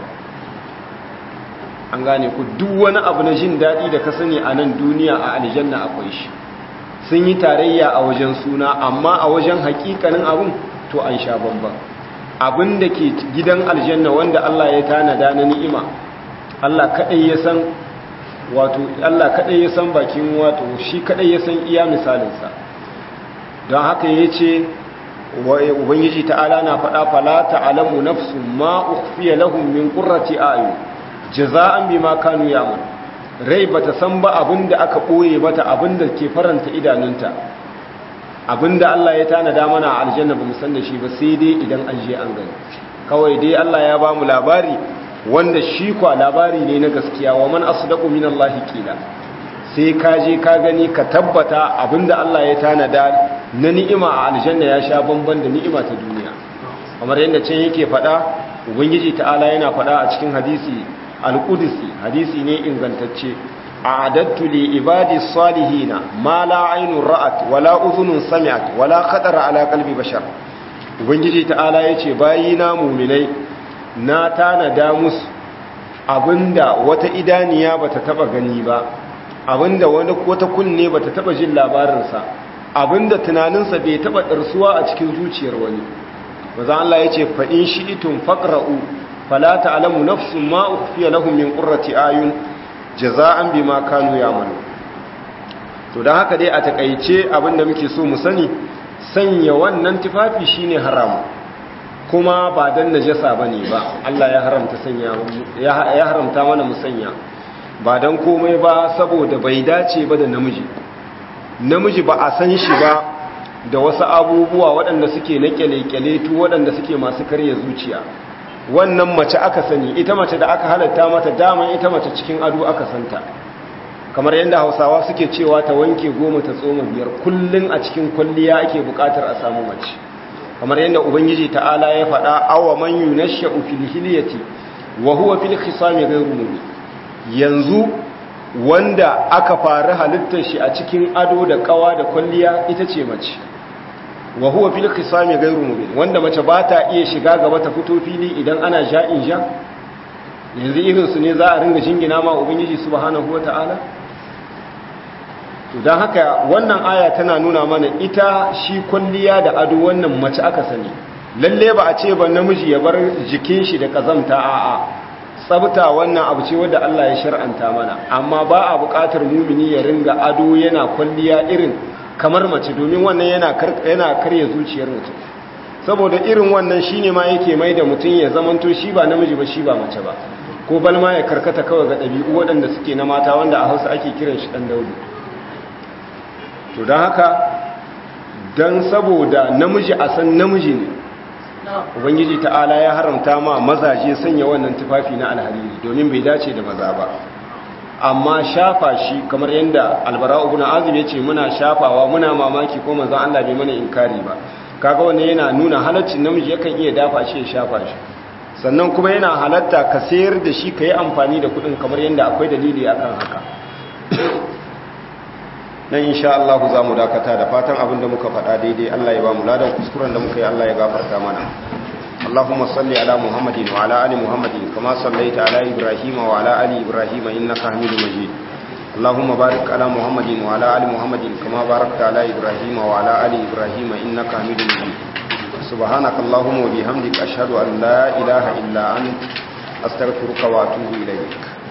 an gane ku duk wani abu na jin daɗi da ka sani a nan duniya a aljanna akwai shi sun yi tarayya a wajen suna amma a wajen hakikanin abin to an sha bamba abin da ke gidan aljanna wanda Allah ya tanada na ni'ima Allah kaɗai ya san wato Allah kaɗai ya san bakin wato shi kaɗai ya san iya misalinsa don haka ya ce ubangiji ta'ala na faɗa fala ta'alamu nafsu ma ukhfiya lahum min qurrati a'yun jaza'an bima kanu ya'mal rai bata san ba abinda aka boye mata abinda ke faranta idanunta abinda Allah ya tanada mana a aljanna bamu san da shi ba sai dai idan an je an gani kawai dai Allah ya bamu labari wanda shi kwa labari ne na gaskiya wa man asdaqu minallahi qila sai ka je ka gani ka tabbata abinda Allah ya tanada na ni'ima a aljanna ya sha bamban da ni'ima ta duniya kamar yadda can yake faɗa ubangiji ta'ala yana faɗa a cikin hadisi al-qudsi hadisi ne ingantacce a'adattu li ibadi salihina ma la aynun ra'at wala udhunun sami'at wala khatara ala qalbi bashar ubangiji ta'ala yace bayina mu'minai na tanada musu abinda wata idaniya bata taba gani ba abinda wani wata kunne bata taba jin labarinsa abinda tunaninsa bai taba darsuwa a cikin zuciyar wani maza Allah yace fa in shi'tum faqra'u fala ta'lamu nafsun ma ukhfiya lahum min qurrati ayun jaza'an bima kanu ya'malu to dan haka dai a takeice abinda muke so mu sani sanya wannan tufafi shine haramu kuma ba dan najasa bane ba Allah ya haramta sanya ya haramta mana mu sanya ba don komai ba saboda bai dace ba da namiji namiji ba a san shi ba da wasu abubuwa waɗanda suke na kyale-kyale tu waɗanda suke masu karya zuciya wannan mace aka sani ita mace da aka halatta mata daman ita mace cikin ado aka santa kamar yadda hausawa suke cewa ta wanke goma ta tsoma biyar kullum a cikin kwalliya ake buƙatar a samu mace kamar yadda ubangiji ta'ala ya faɗa awa man yunashsha'u fil hilyati wa huwa fil khisami ghayru mubin yanzu wanda aka fara halittar shi a cikin ado da kawa da kwalliya ita ce mace wa huwa fil qisami ghayru mubin wanda mace ba ta iya shiga gaba ta fito fili idan ana ja'in ja yanzu irin su ne za a ringa jingina ma ubangiji subhanahu wataala to dan haka wannan aya tana nuna mana ita shi kwalliya da ado wannan mace aka sani lalle ba a ce ba namiji ya bar jikin shi da kazamta a'a tsabta wannan abu ce wadda Allah ya shar'anta mana amma ba a buƙatar mumini ya ringa ado yana kwalliya irin kamar mace domin wannan yana yana karya zuciyar mutum saboda irin wannan shine ma yake mai da mutum ya zamanto shi ba namiji ba shi ba mace ba ko balma ya karkata kawai ga ɗabi'u waɗanda suke na mata wanda a Hausa ake kiran shi ɗan daudu to don haka don saboda namiji a san namiji ne ubangiji ta'ala ya haramta ma mazaje sanya wannan tufafi na alhariri domin bai dace da maza ba amma shafa shi kamar yadda albara ibn azib yace muna shafawa muna mamaki ko manzon Allah bai mana inkari ba kaga wannan yana nuna halaccin namiji yakan iya dafa shi ya shafa shi sannan kuma yana halatta ka sayar da shi kai amfani da kudin kamar yadda akwai dalili akan haka nan insha Allah za mu dakata da fatan abin da muka faɗa daidai Allah ya ba mu ladan kuskuren da muka yi Allah ya gafarta mana اللهم صل على محمد وعلى ال محمد كما صليت على ابراهيم وعلى ال ابراهيم انك حميد مجيد اللهم بارك على محمد وعلى ال محمد كما باركت على ابراهيم وعلى ال ابراهيم انك حميد مجيد سبحانك اللهم وبحمدك اشهد ان لا اله الا انت استغفرك واتوب اليك